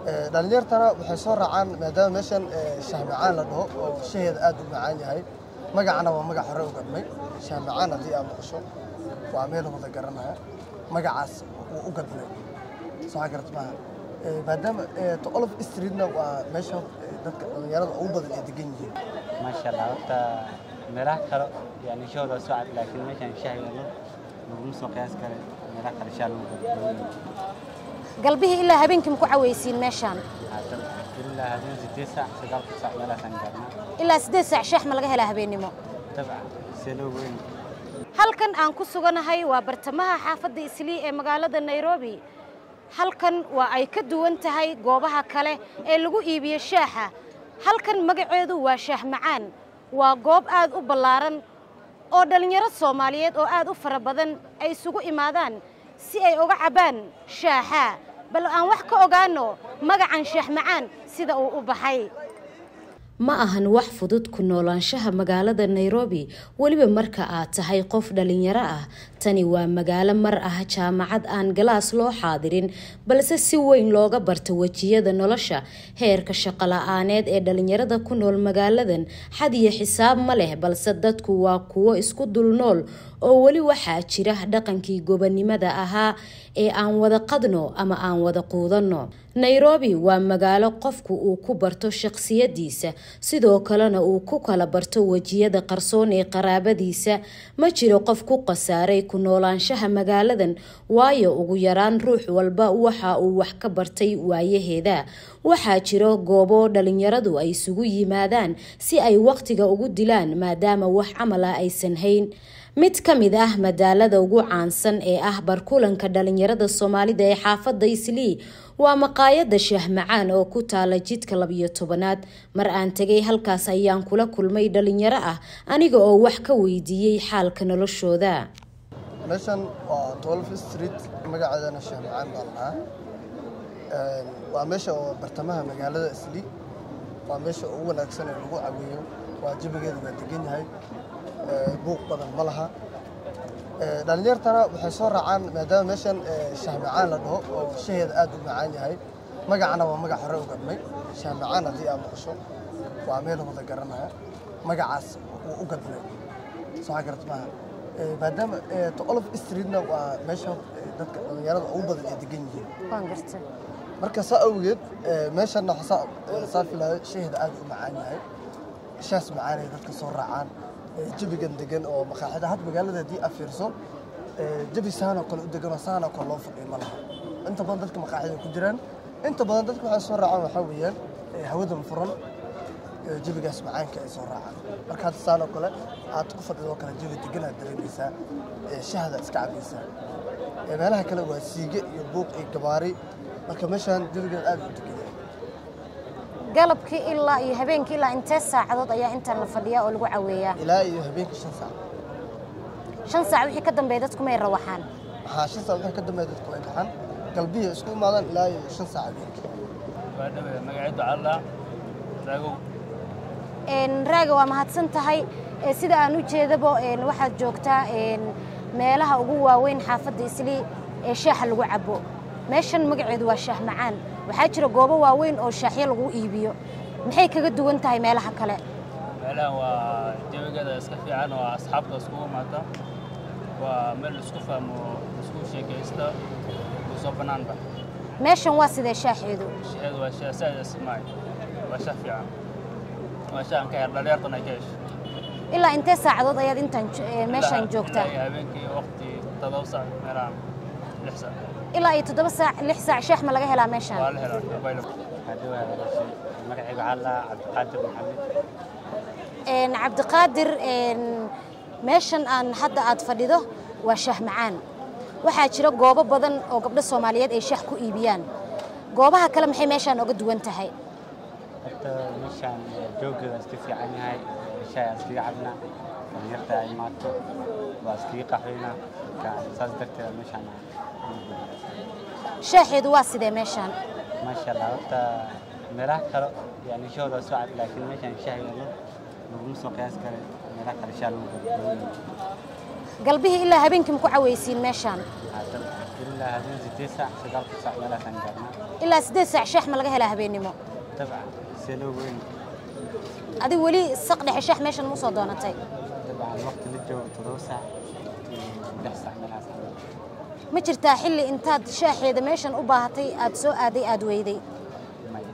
dhalinyartana waxay soo raacaan maadaama meeshan shahmacaan la dhaho oo shaheeda aad u macaan yahay magacana waa magac hore u gadmay shahmacaan haddii aad maqasho waa meel wada garanaya magacaas wuu u gadmay soo garat maaha maadaama tolof streetna waa meesha dadka dhalinyarada ugu badan ay degan yihiin maasha allah horta meelaha kale yani shahooda soo cad laakiin meeshan shahi yalo laguma soo qiyaas kale meelaha kale shaha lagu gado galbihii ilaa habeenkii maku cawaysiin meeshaan ilaa habeen sideed saac sagaalka saac meelahaasaan gaarnaa ilaa siddeed saac shaax ma laga helaa habeennimo dabcan see loo weyn halkan aan ku suganahay waa bartamaha xaafadda islii ee magaalada nairobi halkan waa ay ka duwan tahay goobaha kale ee lagu iibiyo shaaxa halkan magaceedu waa shaah macaan waa goob aad u ballaaran oo dhallinyaro soomaaliyeed oo aad u fara badan ay isugu imaadaan si ay uga cabbaan shaaxa bal aan wax ka ogaano magacan shaah macaan sida uu u baxay ma ahan wax fudud ku noolaanshaha magaalada nairobi weliba marka aad tahay qof dhalinyaro ah tani waa magaalo mar ah jaamacad aan galaas loo xaadirin balse si weyn looga barta wejiyada nolosha heerka shaqola-aaneed ee dhalinyarada ku nool magaaladan xad iyo xisaab ma leh balse dadku waa kuwo isku dul nool oo weli waxaa jira dhaqankii gobonimada ahaa ee aan wada qadno ama aan wada quudanno nairobi waa magaalo qofku uu ku barto shaqsiyadiisa sidoo kalena uu ku kala barto wejiyada qarsoon ee qaraabadiisa ma jiro qof ku khasaaray ku noolaanshaha magaaladan waayo ugu yaraan ruux walba waxa uu wax ka bartay waayaheeda waxaa jiro goobo dhalinyaradu ay isugu yimaadaan si ay waqtiga ugu dilaan maadaama wax camal ah aysan hayn mid ka mid ah madaalada ugu caansan ee ah barkulanka dhalinyarada soomaalida ee xaafadda islii waa maqaayadda shaah macaan oo ku taala jidka labiyo tobanaad mar aan tegay halkaas ayaan kula kulmay dhalinyaro ah aniga oo wax ka weydiiyey xaalka noloshooda meeshan waa twelve street magaceedana shaah macaan baa lahaa waa meesha oo bartamaha magaalada islii waa meesha ugu wanaagsan ee lagu caweeyo waa jabigeedu waa degan yahay buuq badan ma laha dhalinyartana waxay soo raacaan maadaama meeshan shahmacaan la dhaho oo shaheeda aad u macaan yahay magacana waa magac hore u gadmay shahmacaan haddii aad maqasho waa meel wada garanaya magacaas wuu u gadmay soo garat maaha maadaama tolof streetna waa meesha dadka dhalinyarada ugu badan ay degan yihiin waan garta marka saa awgeed meeshanna saa filaayo shaheeda aad u macaan yahay shaas macaan ay dadka soo raacaan jabigan degan oo maqaaxida had magaalada haddii aad fiirso jabi saanoo kale u degan oo saanoo kale loo fadhiyo ma laha inta badan dadka maqaaxida ku jiraan inta badan dadka waxay soo raacaan waxaa weeyaan hawadan furan jabigaas macaanka ay soo raacaan marka hadda saanoo kale aad ku fadhido kale jabi degan aad dareemaysaa shahda iska cabaysaa meelaha kale waa siige iyo buuq iyo gabaari marka meeshaan jabigeed aad u degan galabkii ilaa iyo habeenkii ilaa intee saacadood ayaa intaan la fadhiyaa oo lagu caweeyaa ilaa iyo habeenkii shan saac shan saac wixii ka dambeeya dadku may rawaxaan waxaa shan saac wixii ka dambeeya dadku way baxaan galbihi isku imaadaan ilaa iyo shan saac habeenkii waa dhawe magaceedu calla raagow raaga waa mahadsan tahay sida aan u jeedabo waxaad joogtaa meelaha ugu waaweyn xaafadda islii ee shaaxa lagu cabo meeshan magaceedu waa shaah macaan waxaa jira goobo waaweyn oo shaaxyo lagu iibiyo maxay kaga duwan tahay meelaha kale meelahan waa jawigeeda iska fiican oo asxaabta iskugu imaata waa meel isku fahmo isku sheekaysta soo bannaanba meeshan waa sidee shaaxeedu shaheedu waa shaah saaid ismaay waa shaah fiican waa shaah aan ka her dhalinyartan ay ka hesho ilaa intee saacadood ayaad intaan meeshaan joogtaa ilaa habeenkii waqti todoba saac meelahan lix saac ilaa iyo toddoba saac lix saac shaax ma laga helaa meeshaan waa la helaa available magacayga waxaa la cabdiqaadir maxamed cabdiqaadir meeshan aan hadda aad fadhido waa shaah macaan waxaa jira goobo badan oo gabdho soomaaliyeed ay shaah ku iibiyaan goobaha kale maxay meeshaan oga duwan tahay horta meeshaan jooggeeda iska fiican yahay shaay aan iskaga cabnaa dhalinyarta ay imaato waa iskaga qaxweynaa marka saas darteeda meeshaan shaaxeedu waa sidee meeshaan maasha allah horta meelaha kale yani shahooda soo cad laakiin meeshaan shaah yalo laguma soo qiyaas kale meelaha kale shaah lagu gado galbihii ilaa habeenkii maku cawaysiin meeshaan ilaa habeen sideed saac sagaalka saac meelaasaan gaarnaa ilaa siddeed saac shaax ma laga helaa habeennimo dabcan seloo weyn adiga weli saq dhexe shaax meeshan ma usoo doonatay dabcan waqti la joogo toddoba saac iyo lix saac meelahaasaan ma jirtaa xilli intaad shaaxeeda meeshan u baahatay aad soo aaday aad weyday maya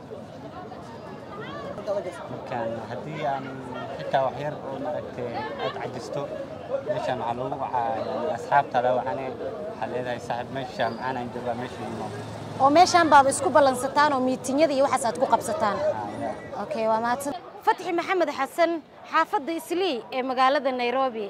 markaan haddii aan xitaa wax yar oo maaragtay aad cajisto meeshaan waxaa loogu wacaa yani asxaabta la wacane waxaa leedahay saaxiib meesha macaan aan joogaa meesha imo oo meeshaan baaba isku ballansataan oo miitinyada iyo waxaas aad ku qabsataan okay waa mahadsan fatxi maxamed xasan xaafadda islii ee magaalada nairobi